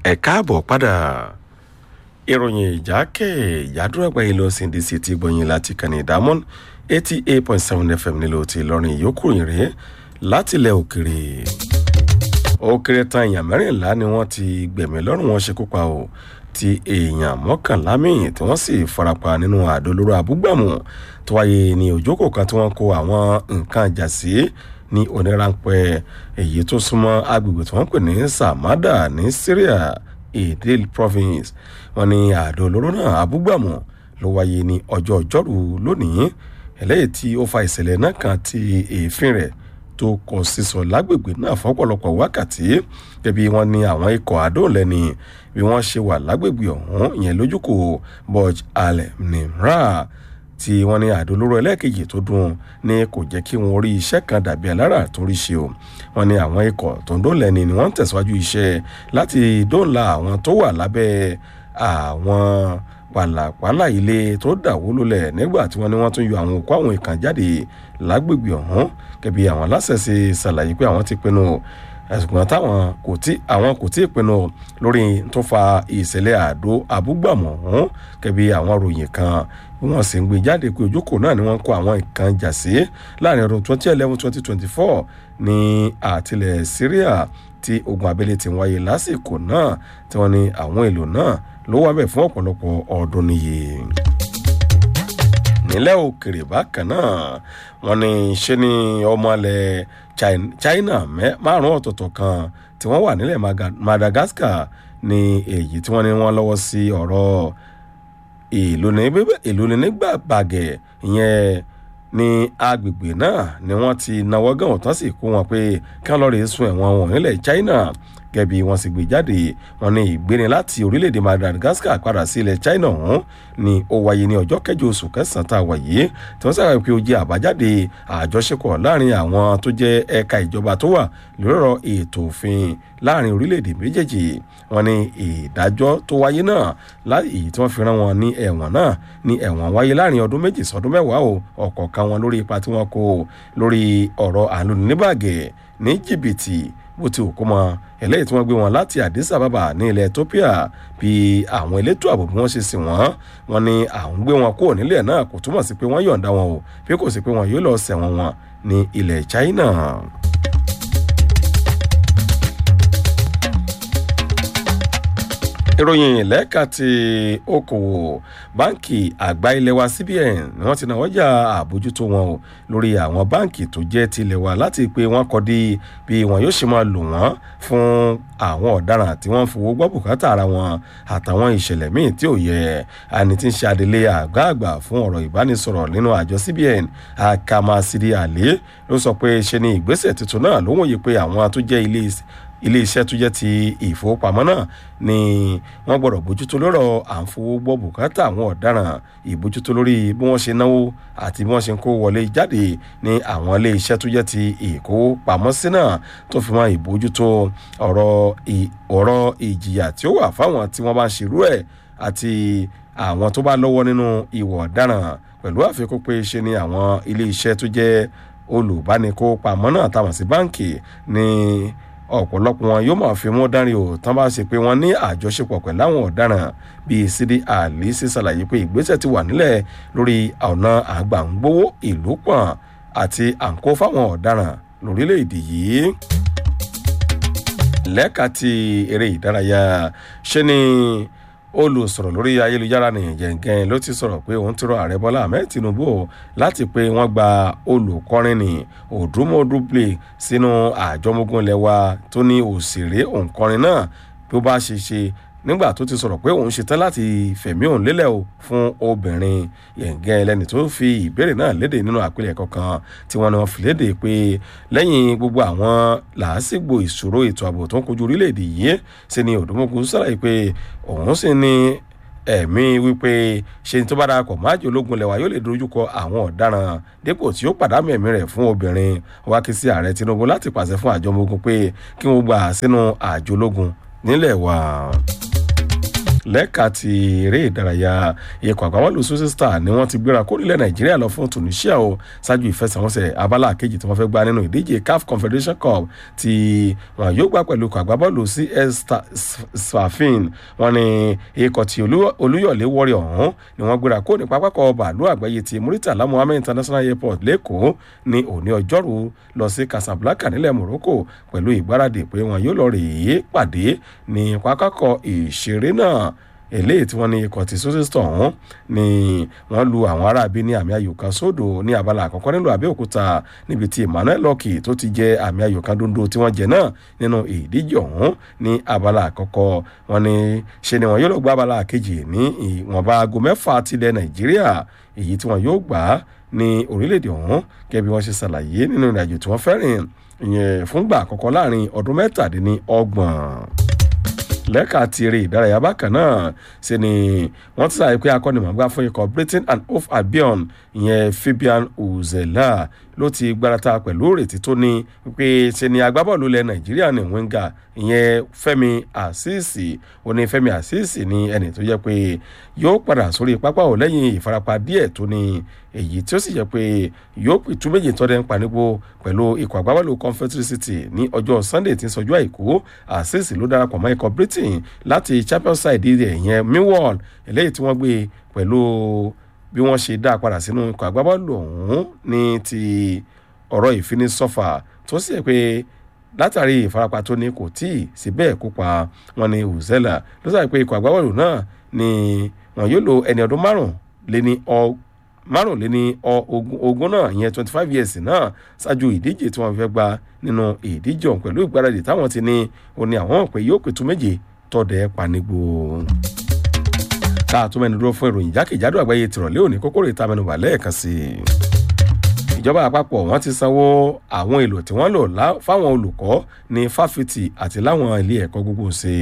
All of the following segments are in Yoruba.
ẹ káàbọ̀ padà ìròyìn ìjákè ìyádúrà gbẹ̀yìn lọ sí ndc ti gbọ̀yìn láti kàní ìdámọ́n eighty eight point seven fm nílò ti ìlọrin ìyókù ìrè láti ilẹ̀ òkèrè ó kéré tán èèyàn mẹ́rìnlá ni wọ́n ti gbẹ̀mí lọ́rùn wọn ṣekú pa o ti èèyàn mọ́kànlá míì tí wọ́n sì farapa nínú àdó olóró abúgbàmù tó wáyé ní òjókòó kan tí wọ́n kó àwọn nǹkan ìjà sí ní onírànpẹ́ èyí tó súnmọ́ agbègbè tí wọ́n pè ní samada ní syria idil province wọ́n ní àdó olóró náà abúgbàmù ló wáyé ní ọjọ́ ọjọ́rú lónìí eléyìí tí ó fa ìṣẹ̀lẹ̀ náà kan ti èéfín rẹ̀ tó kọ sísọ lágbègbè náà fọ́pọ̀lọpọ̀ wákàtí gẹ́bí wọ́n ní àwọn ikọ̀ àdóòlẹ́ni bí wọ́n ṣe wà lágbègbè ọ̀hún ìyẹn lójúkò boj al-nimra tí wọ́n ní àdó olóró ẹlẹ́ẹ̀kejì tó dùn ní kò jẹ́ kí wọ́n rí iṣẹ́ kan dàbí alára tó rí ṣe o wọ́n ní àwọn ikọ̀ tó ń dóòlẹ́ni ni wọ́n ń tẹ̀síwájú iṣẹ́ láti dóòlà àwọn tó wà lábẹ́ àwọn pàlàpàlà ilé tó dàwó lulẹ̀ nígbà tí wọ́n ní wọ́n tún yọ àwọn òkú àwọn ìkàn jáde lágbègbè ọ̀hún kẹbi àwọn aláṣẹṣe ṣàlàyé pé àwọn ti pinnu ẹ̀sùn táwọn kò tí àwọn kò tí ì pinnu lórí tó fa ìṣẹ̀lẹ̀ àdó abúgbàmọ̀ ọ̀hún kẹbi àwọn ròyìn kan bí wọ́n sì ń gbé jáde pé ojókòó náà ni wọ́n kó àwọn ìkan jà sí láàrin ọdún twenty eleven twenty twenty four ní àtìlẹ̀ syria tí ogun abẹ́lé ti wáyé lásìkò náà tí wọ́n ní àwọn èlò náà ló wá bẹ̀ fún ọ̀pọ̀lọpọ̀ ọdún nìyí nílẹ̀ òkèrè bákan náà wọ́n ní ṣe ni ọmọlẹ̀ china márùn ọ̀tọ̀ọ̀tọ̀ kan tí wọ́n wà nílẹ̀ madagascar ní èyí tí wọ́n ní wọ́n lọ́wọ́ sí ọ̀rọ̀ ìlú nígbà bàgẹ̀ ìyẹn ní agbègbè náà ni wọ́n ti náwó gan ọ̀tán sì kó wọn pé kí wọ́n lọ́ọ́ rè sun ẹ̀wọ̀n wọn nílẹ̀ china gẹ̀bí wọn sì gbé jáde wọn ní ìgbéni láti orílẹ̀-èdè madagascar padà sí ilẹ̀ china ọ̀hún ni ó wáyé ní ọjọ́ kẹjọ oṣù kẹsàn-án tá a wà yìí tí wọ́n sábà pé ó jẹ́ àbájáde àjọṣepọ̀ láàrin àwọn tó jẹ́ ẹ̀ka ìjọba tó wà lórí ọ̀rọ̀ ètò òfin láàrin orílẹ̀-èdè méjèèjì wọn ní ìdájọ́ tó wáyé náà láì tí wọ́n fi rán wọn ní ẹ̀wọ̀n náà ní ẹ̀wọ̀n wáyé láàrin ọdún méjì sọdún mẹ́wàá o ọ̀kọ̀ọ̀kan wọn lórí ipa tí wọ́n kó lórí ọ̀rọ̀ àlùníbàgẹ̀ ní jìbìtì bó ti òkú mọ eléyìí tí wọ́n gbé wọn láti addis ababa ní ilẹ̀ ethiopia bí àwọn elétò ààbò bí wọ́n ṣe sìn wọ́n wọn ni àwọn gbé wọn kúrò nílẹ̀ náà kò túmọ̀ sí pé wọ́n yọ̀ǹda wọn o bí kò sí pé wọn yóò lọ sẹ̀wọ̀n wọn ní ilẹ̀ china. ìròyìn lẹ́ka ti okòwò báǹkì àgbà ilé wa cbn ni wọ́n ti náwó jà àbójútó wọn o lórí àwọn báǹkì tó jẹ́ tilẹ̀ wa láti pé wọ́n kọ́ di bí wọn yóò ṣe máa lò wọ́n fún àwọn ọ̀daràn tí wọ́n ń fowó gbọ́ bùkátà ara wọn àtàwọn ìṣẹ̀lẹ̀ míì tí ò yẹ àní tí ń ṣe adelé àgbà àgbà fún ọ̀rọ̀ ìbánisọ̀rọ̀ nínú àjọ cbn akamasiri ali ló sọ pé ṣe ni ìgbésẹ̀ tuntun náà ló wòye pé àwọn tó jẹ́ ilé ilé iṣẹ́ tó jẹ́ ti ìfowópamọ́ náà ni wọ́n gbọ́dọ̀ bójútó lọ́rọ̀ à ń fowó gbọ́ bùkátà àwọn ọ̀daràn ìbójútó lórí bí wọ́n ṣe náwó àti bí wọ́n ṣe ń kó wọlé jáde ní àwọn ilé iṣẹ́ tó jẹ́ ti ìkówópamọ́sí náà tó fi mọ́ ìbójútó ọ̀rọ̀ ìjìyà tí ó wà fáwọn tí wọ́n bá ń ṣerú ẹ̀ àti àwọn tó bá lọ́wọ́ nínú ìwọ̀ ọ̀daràn pẹ̀lú àfikún pé ṣe ni àwọn ilé iṣẹ́ tó jẹ́ olùbánikópamọ́ náà táwọn sí báǹkì ní ọ̀pọ̀lọpọ̀ wọn yóò máa fi mú dárin o tán bá ṣe pé wọ́n ní àjọṣepọ̀ pẹ̀lú àwọn ọ̀daràn bíi sídi àlè ṣe ṣàlàyé pé ìgbésẹ̀ ti wà nílẹ̀ lórí ọ̀nà àgbàǹgbówó ìlú pọ̀n àti àǹkó fáwọn ọ̀daràn lórílẹ̀‐èdè yìí lẹ́ka ti eré ìdárayá ṣe ni olùsọ̀rọ̀ lórí ayélujára ní jẹ̀ǹgẹ̀n ló ti sọ̀rọ̀ pé òun ti rọ ààrẹ bọ́lá ahmed tinubu láti pé wọ́n gba olùkọrin ní òdùmọ̀dúplé sínú àjọmọ́gún ilẹ̀ wa tó ní òṣèré òǹkọrin náà bí ó bá ṣe ṣe nígbà tó ti sọ̀rọ̀ pé òun ṣetán láti fẹ̀mí òun lélẹ̀ o fún obìnrin yẹ̀ǹgẹ́ ẹlẹ́ni tó fi ìbéèrè náà léde nínú àpilẹ̀kọ kan tí wọ́n ní wọ́n fi léde pé lẹ́yìn gbogbo àwọn làásìgbò ìṣòro ètò ààbò tó ń kojú orílẹ̀-èdè yìí sí ni òdòmọ́kù sàlàyé pé òun sì ní ẹ̀mí wípé ṣe ní tó bá darapọ̀ máàjì ológun lẹ́wà yóò lè dojúkọ àwọn ọ̀daràn dípò tí ó pàdánù ẹ̀mí rẹ̀ fún obìnrin wá kí sí ààrẹ tinubu láti pàṣẹ fún àjọ ọmọ ogun pé kí wọ́n gbà sínú àjọ ológun nílẹ̀ wa lẹ́ka ti eré ìdárayá ikọ̀ àgbábọ́ọ̀lù Shooting Star ni wọ́n ti gbéra kó nílẹ̀ Nàìjíríà lọ fún Tunisia o ṣáájú ìfẹsẹ̀wọnsẹ̀ abala kejì tí wọ́n fẹ́ gbá nínú ìdíje CAF Confederation Cup tí wọn yóò gbá pẹ̀lú ikọ̀ àgbábọ́ọ̀lù CS Sfaxien wọn ni ikọ̀ ti Olúyọ̀lé Warrior ọ̀hún ni wọ́n gbéra kó ní pápákọ̀ bàálù àgbáyé ti Muritala Muhammed International Airport lẹ́kọ̀ọ́ ní òní ọjọ́rú lọ sí Casablanca nílẹ̀ Morocco pẹ̀lú ìgbáradì pé wọn yóò lọ rèé pàdé ní pápákọ̀ ìṣeré náà eléyìí tí wọ́n ní ikọ̀ tí sọ́sẹ́sítọ̀ ọ̀hún ni wọ́n lu àwọn aráabí ní àmì ayò kan sódò ní abala àkọ́kọ́ nílùú Abẹ́òkúta níbi tí Emmanuel Lọ́kì tó ti jẹ àmì ayò kan dondo tí wọ́n jẹ náà nínú ìdíje ọ̀hún ní abala àkọ́kọ́ wọn ni ṣe ni wọn yóò lọ gba abala kejì ní ìwọ̀nba aago mẹ́fà tilẹ̀ Nàìjíríà èyí tí wọn yóò gbà ní orílẹ̀-èdè ọ̀hún gẹ́gẹ́ bí wọ́n ṣe ṣàlàyé nínú ìrìnàjò tí wọ́n fẹ́ rìn ìyẹn fúngbà àkọ́kọ́ láàrin ọdún mẹ́tàdínní ọgbọ̀n lẹ́ka ti eré ìdárayá bákan náà ṣe ni wọ́n ti sàyẹ pé akọ́nimọ̀gbá fún ikọ̀ Britain and Hove Albion ìyẹn Fabian Uzela ló ti gbárata pẹ̀lú ìrètí tó ní pé ṣe ni agbábọ́ọ̀lù ilẹ̀ Nàìjíríà ní wíńgà ìyẹn Fẹ́mi Àṣìṣì ó ní Fẹ́mi Àṣìṣì ní ẹni tó jẹ́ pé yóò padà sórí pápá ò lẹ́yìn ìfarapa díẹ̀ tó ní èyí tí ó sì jẹ́ pé yóò pìtú méjì tọ́dẹ̀ ń panigbó pẹ̀lú ikọ̀ agbábọ́ọ̀lù Confederate City ní ọjọ́ Sunday tí ń sọjú àìkú Àṣìṣì ló darapọ̀ mọ́ ikọ̀ Britain láti Champions side rẹ̀ ìyẹn Millwall eléyìí tí wọ́n gbé pẹ̀lú bí wọ́n ṣe dá a padà sínú ikọ̀ agbábọ́ọ̀lù ọ̀hún ní ti ọ̀rọ̀ ìfinisọ́fà tó sì yẹ pé látàrí ìfarapa tó ní kò tíì sí bẹ́ẹ̀ kópa wọn ni Uzela ló sàbẹ̀ pé ikọ̀ agbábọ́ọ̀lù náà ni wọn yóò lo ẹni ọdún márùn lé ní ọ márùnléní ogún náà ìyẹn twenty five years náà ṣáájú ìdíje tí wọ́n fẹ́ gba nínú ìdíje ọ̀hún pẹ̀lú ìgbáradì táwọn ti ní ó ní àwọn pé yóò pẹ̀tù méje tọ́dẹ̀ panigbó. káà tó mẹ́nu dúró fún ìròyìn jákèjádò àgbáyé tìrọ̀lẹ́ òní kókóró ìta mẹ́nubà lẹ́ẹ̀kan sí i. ìjọba àpapọ̀ wọ́n ti sanwó àwọn èlò tí wọ́n lò fáwọn olùkọ́ ní fáfitì àti láwọn ilé ẹ̀kọ́ gbogbo ṣe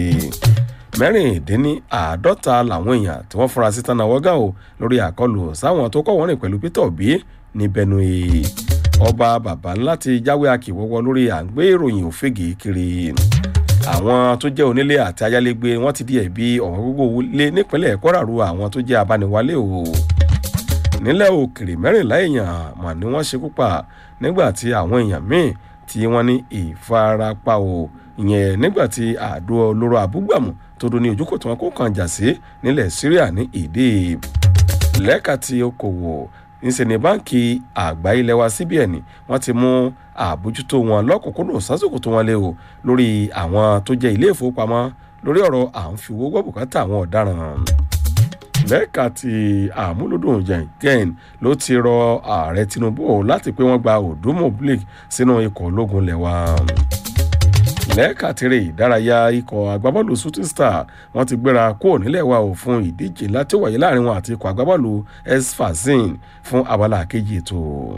mẹ́rìndínláàádọ́ta làwọn èèyàn tí wọ́n fura sí tánà wọ́gà o lórí àkọlù sáwọn tó kọ́ wọ́n rìn pẹ̀lú Peter Obi ní Benue ọba bàbá ńlá ti jáwé akíwọ́wọ́ lórí à ń gbé ìròyìn òfegè kiri àwọn tó jẹ́ onílé àti ayálégbé wọ́n ti di ẹ̀bi ọ̀wọ́n gbogbo lé nípínlẹ̀ Kwara ru àwọn tó jẹ́ abániwálé o nílẹ̀ òkèrè mẹ́rìnlá èèyàn mà ní wọ́n ṣekú pa nígbà tí àwọn èèyàn míì tí wọ́n ní ìfarapa o ìyẹn nígbà tí àdó olóró abúgbàmù tó dún ní ojúkò tí wọn kó kan jà sí nílẹ̀ Syria ní ìdí lẹ́ka tí okòwò níṣẹ́ ní báǹkì àgbà ilẹ̀ wa CBN wọ́n ti mú àbójútó wọn lọ́kùnkúndùn sásìkò tó wọn lé o lórí àwọn tó jẹ́ ilé ìfowópamọ́ lórí ọ̀rọ̀ à ń fi owó gbọ́ bùkátà àwọn ọ̀daràn lẹ́ka tí àmúlòdùn jẹ̀ǹgẹ́n ló ti rọ ààrẹ Tinubu láti pé wọ́n gba Odomoblik sínú ikọ̀ ológun lẹ́wà lẹ́ẹ̀ka tirẹ̀ ìdárayá ikọ̀ agbábọ́ọ̀lù Shooting Star wọ́n ti gbéra kúrò nílẹ̀ wa ò fún ìdíje láti wáyé láàrin wọn àti ikọ̀ agbábọ́ọ̀lù Sfaxien fún abala kejì ètò.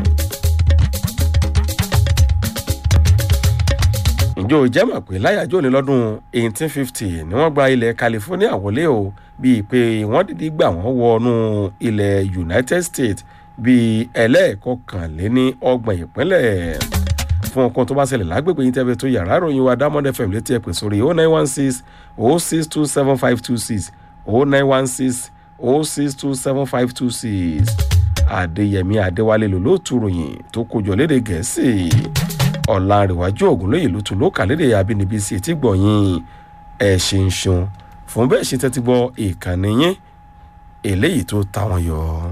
ǹjẹ́ o jẹ́ mọ̀ pé láyàjọ́ ní lọ́dún 1850 ni wọ́n gba ilẹ̀ California wọlé o bíi pé wọ́n dìde gbà wọ́n wọnú ilẹ̀ United States bíi ẹlẹ́ẹ̀kọkànléní ọgbọ̀n ìpínlẹ̀ fún ọkàn tó bá ṣẹlẹ̀ lágbègbè yín tẹ́fẹ́ tó yàrá ìròyìn wa Diamond FM létí ẹ pè sórí o nine one six o six two seven five two six o nine one six o six two seven five two six Adéyẹmí Adéwálé ló ló tu ròyìn tó kójọ lédè Gẹ̀ẹ́sì Ọ̀làǹrẹ̀wájú Ògúnlóye ló tu ló kà lédè abínibí sí etí gbọ̀nyìn ẹ̀ ṣe ń ṣun fún bẹ́ẹ̀ ṣe tẹ́tí gbọ́ ìkànnì yín eléyìí tó táwọn yọ.